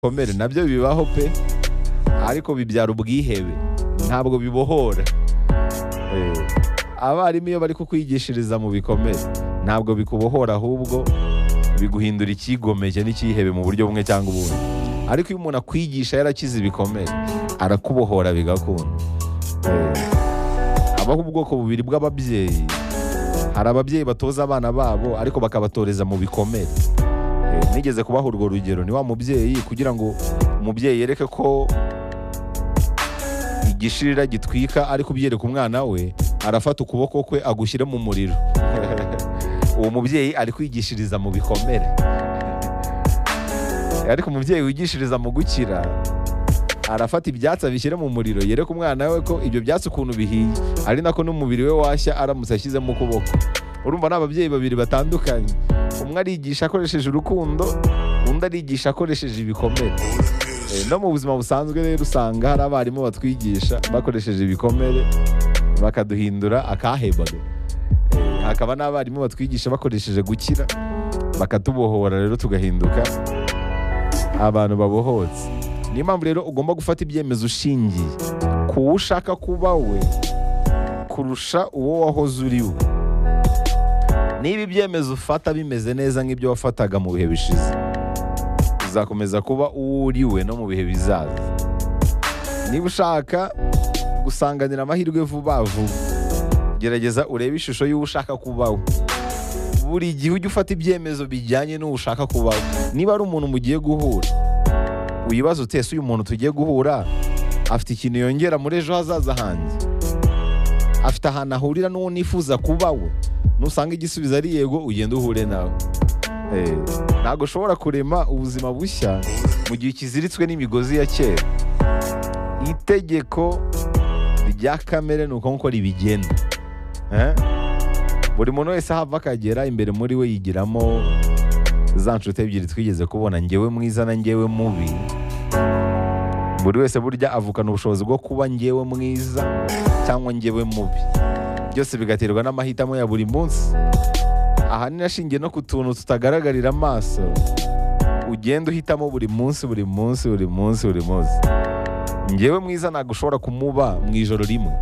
bikomere nabyo bibaho pe ariko bibyara ubwihebe ntabwo bibohora Eh, abarimu iyo bari kukwigishiriza mu bikomere ntabwo bikubohora ahubwo biguhindura icyigomeke n'icyihebe mu buryo bumwe cyangwa ubundi ariko iyo umuntu akwigisha yarakize ibikomere arakubohora bigakunda Eh, habaho ubwoko bubiri bw'ababyeyi hari ababyeyi batoza abana babo ariko bakabatoreza mu bikomere Eh, nigeze kubaha urwo rugero ni wa mubyeyi kugira ngo umubyeyi yereke ko igishirira gitwika ariko ubyereka umwana we arafata ukuboko kwe agushyire mu muriro uwo mubyeyi ari kwigishiriza mu bikomere ariko umubyeyi wigishiriza mu gukira arafata ibyatsi abishyire mu muriro yereka umwana we ko ibyo byatsi ukuntu bihiye ari nako n'umubiri we washya aramutse ashyizemo ukuboko urumva ni ababyeyi babiri batandukanye umwe arigisha akoresheje urukundo undi arigisha akoresheje ibikomere Eh, no mu buzima busanzwe rero usanga hari abarimu batwigisha bakoresheje ibikomere bakaduhindura akahebaga Eh, hakaba n'abarimu batwigisha bakoresheje gukira bakatubohora rero tugahinduka abantu babohotse niyo mpamvu rero ugomba gufata ibyemezo ushingiye ku wo ushaka kuba we kurusha uwo wahoze uri we niba ibyemezo ufata bimeze neza nk'ibyo wafataga mu bihe bishize uzakomeza kuba uwo uri we no mu bihe bizaza niba ushaka gusanganira amahirwe vuba vuba gerageza urebe ishusho y'uwo ushaka kubaho buri gihe ujye ufata ibyemezo bijyanye n'uwo ushaka kubaho niba ari umuntu mugiye guhura wibaza utese uyu muntu tugiye guhura afite ikintu yongera muri ejo hazaza hanjye afite ahantu ahurira n'uwo nifuza kuba we nusanga igisubizo ari yego ugende uhure nawe Eh, ntabwo ushobora kurema ubuzima bushya mu gihe ukiziritswe n'imigozi ya kera itegeko rya kamere ni uko nguko ribigenda Eh? buri muntu wese aho ava akagera imbere muri we yigiramo za nshuti ebyiri twigeze kubona ngewe mwiza na ngewe mubi buri wese burya avukana ubushobozi bwo kuba ngewe mwiza cyangwa ngewe mubi byose bigaterwa n'amahitamo ya buri munsi ahanini ashingiye no ku tuntu tutagaragarira amaso ugenda uhitamo buri munsi buri munsi buri munsi buri munsi ngewe mwiza ntabwo ushobora kumuba mu ijoro rimwe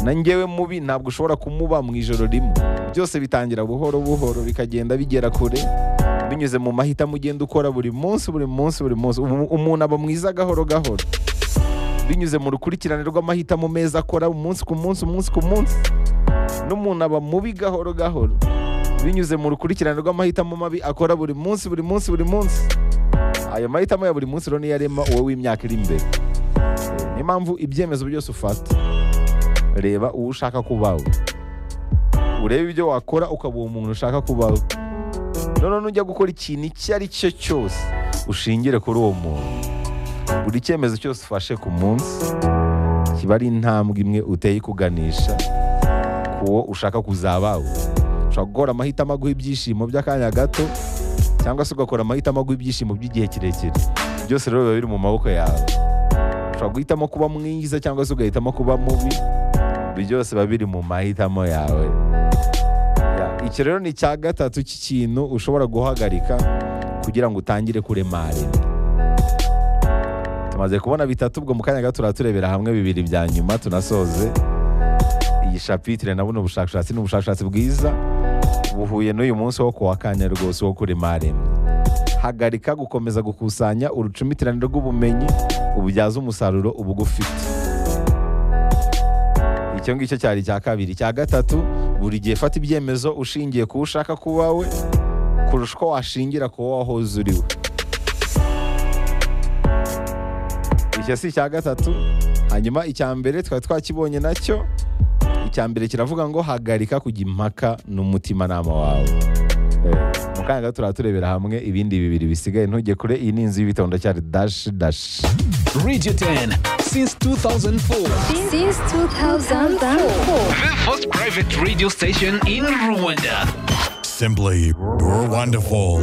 na ngewe mubi ntabwo ushobora kumuba mu ijoro rimwe byose bitangira buhoro buhoro bikagenda bigera kure binyuze mu mahitamo ugenda ukora buri munsi buri munsi buri munsi Umu- umuntu aba mwiza gahoro gahoro binyuze mu rukurikirane rw'amahitamo meza akora umunsi ku munsi umunsi ku munsi n'umuntu aba mubi gahoro gahoro binyuze mu rukurikirane rw'amahitamo mabi akora buri munsi buri munsi buri munsi ayo mahitamo ya buri munsi rero niyo arema uwo w'imyaka iri imbere Eh, niyo mpamvu ibyemezo byose ufata reba uwo ushaka kubaho urebe ibyo wakora ukaba uwo muntu ushaka kubaho noneho nujya gukora ikintu icyo ari cyo cyose ushingire kuri uwo muntu buri cyemezo cyose ufashe ku munsi kiba ari intambwe imwe uteye kuganisha ku wo ushaka kuzabaho ushobora gukora amahitamo aguha ibyishimo by'akanya gato cyangwa se ugakora amahitamo aguha ibyishimo by'igihe kirekire byose rero biba biri mu maboko yawe ushobora guhitamo kuba mwiza cyangwa se ugahitamo kuba mubi ibi byose biba biri mu mahitamo yawe Ya, iki rero ni icya gatatu cy'ikintu ushobora guhagarika kugira ngo utangire kuremarira tumaze kubona bitatu ubwo mu kanya gato turaturebera hamwe bibiri bya nyuma tunasoze iyi shapitire na buno bushakashatsi ni ubushakashatsi bwiza buhuye n'uyu munsi wo kuwa kane rwose wo kurema rimwe hagarika gukomeza gukusanya urucumitirane rw'ubumenyi ububyaza umusaruro uba ugufite icyo ngicyo cyari icya kabiri icya gatatu buri gihe fata ibyemezo ushingiye ku wo ushaka kuba we kurusha uko washingira ku wo wahoze uri we icyo si icya gatatu hanyuma icya mbere twari twakibonye nacyo icya mbere kiravuga ngo hagarika kujya impaka n'umutimanama wawe Eh, mu kanya gato turaturebera hamwe ibindi bibiri bisigaye ntujye kure iyi ni inzu y'ibitabo ndacyari dashi dashi Radio 10 since 2004. Since 2004. The first private radio station in Rwanda. Simply, you're wonderful.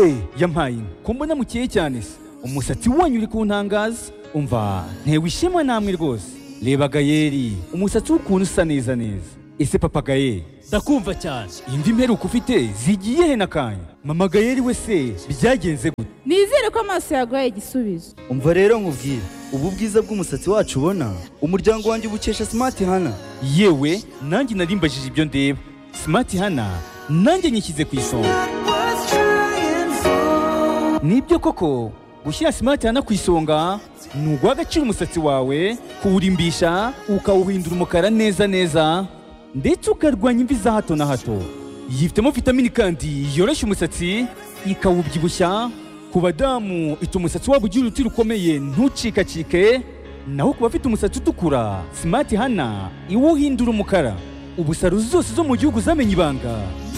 Eh, yampaye inka ko mbona mukeye cyane se umusatsi wanyu uri kuntangaza umva ntewe ishema namwe rwose reba gayeri umusatsi w'ukuntu usa neza neza ese papa gayeri ndakumva cyane indi mperuka ufite zigiye he n'akanya mama gayeri we se byagenze gute nizere ko amaso yaguhaye igisubizo umva rero nkubwire ubu bwiza bw'umusatsi wacu ubona umuryango wanjye ubukesha smart hana yewe nanjye narimbajije ibyo ndeba simati hana nanjye nyishyize ku isonga nibyo koko gushyira simati hana ku isonga ni uguha agaciro umusatsi wawe kuwurimbisha ukawuhindura umukara neza neza ndetse ukarwanya imvi za hato na hato yifitemo vitamini kandi yoroshya umusatsi ikawubyibushya ku badamu ituma umusatsi wabo ugira uruti rukomeye ntucikacike naho ku bafite umusatsi utukura simati hana iwuhindura umukara ubusaro zose zo mu gihugu zamenye ibanga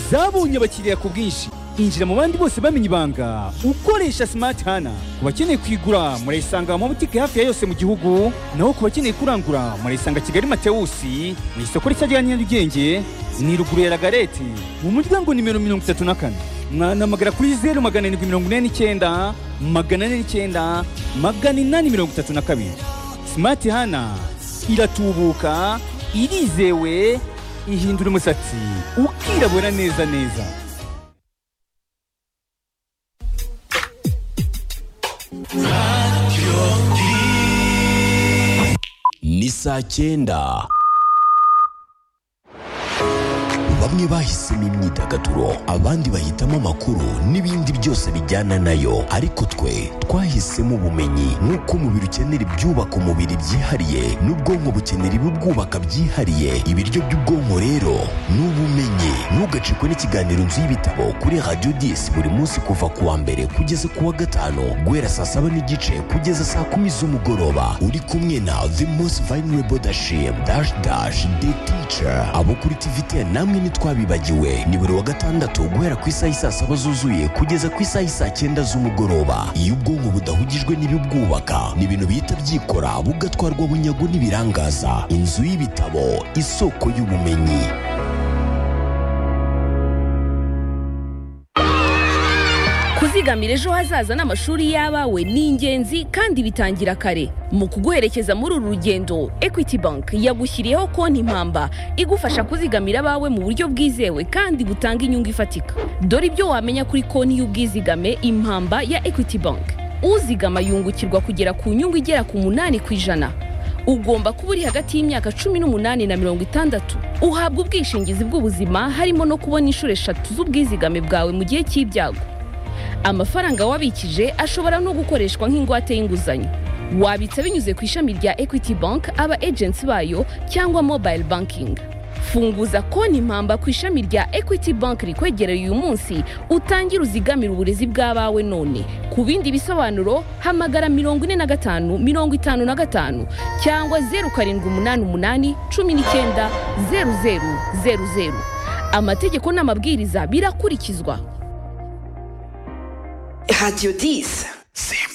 zabonye abakiriya ku bwinshi injira mu bandi bose bamenye ibanga ukoresha simati hana ku bakeneye kuyigura murayisanga mu mabutike hafi ya yose mu gihugu naho ku bakeneye kurangura murayisanga kigali matewusi mu isoko rishya rya nyarugenge ni ruguru ya lagareti mu muryango nimero mirongo itatu na kane mwanamagana kuri zeru magana arindwi mirongo ine n'icyenda magana ane n'icyenda magana inani mirongo itatu na kabiri simati hana iratubuka irizewe ihindura umusatsi ukirabura neza neza ni saa cyenda bamwe bahisemo imyidagaduro abandi bahitamo amakuru n'ibindi byose bijyana nayo ariko twe twahisemo ubumenyi nk'uko umubiri ukenera ibyubaka umubiri byihariye n'ubwonko bukenera ibibwubaka byihariye ibiryo by'ubwonko rero ni ubumenyi ntugacikwe n'ikiganiro nzu y'ibitabo kuri radiyo disi buri munsi kuva ku wa mbere kugeza ku wa gatanu guhera saa saba n'igice kugeza saa kumi z'umugoroba uri kumwe na the most vulnerable dashim dash dash the teacher abo kuri tivite namwe ntitwabibagiwe ni buri wa gatandatu guhera ku isaha y'i saa saba zuzuye kugeza ku isaha y'i saa cyenda z'umugoroba iyo ubwonko budahugijwe n'ibibwubaka ni ibintu bihita byikora bugatwarwa bunyago n'ibirangaza inzu y'ibitabo isoko y'ubumenyi kuzigamira ejo hazaza n'amashuri y'abawe ni ingenzi kandi bitangira kare mu kuguherekeza muri uru rugendo equity bank yagushyiriyeho konti impamba igufasha kuzigamira abawe mu buryo bwizewe kandi butanga inyungu ifatika dore ibyo wamenya kuri konti y'ubwizigame impamba ya equity bank uzigama yungukirwa kugera ku nyungu igera ku munani ku ijana ugomba kuba uri hagati y'imyaka cumi n'umunani na mirongo itandatu uhabwa ubwishingizi bw'ubuzima harimo no kubona inshuro eshatu z'ubwizigame bwawe mu gihe cy'ibyago amafaranga wabikije ashobora no gukoreshwa nk'ingwate y'inguzanyo wabitsa binyuze ku ishami rya equity bank aba agents bayo cyangwa mobile banking funguza konti impamba ku ishami rya equity bank rikwegereye uyu munsi utangire uzigamire uburezi bw'abawe none ku bindi bisobanuro hamagara mirongo ine na gatanu mirongo itanu na gatanu cyangwa zeru karindwi umunani umunani cumi n'icyenda zeru zeru zeru zeru amategeko n'amabwiriza birakurikizwa Radio 10.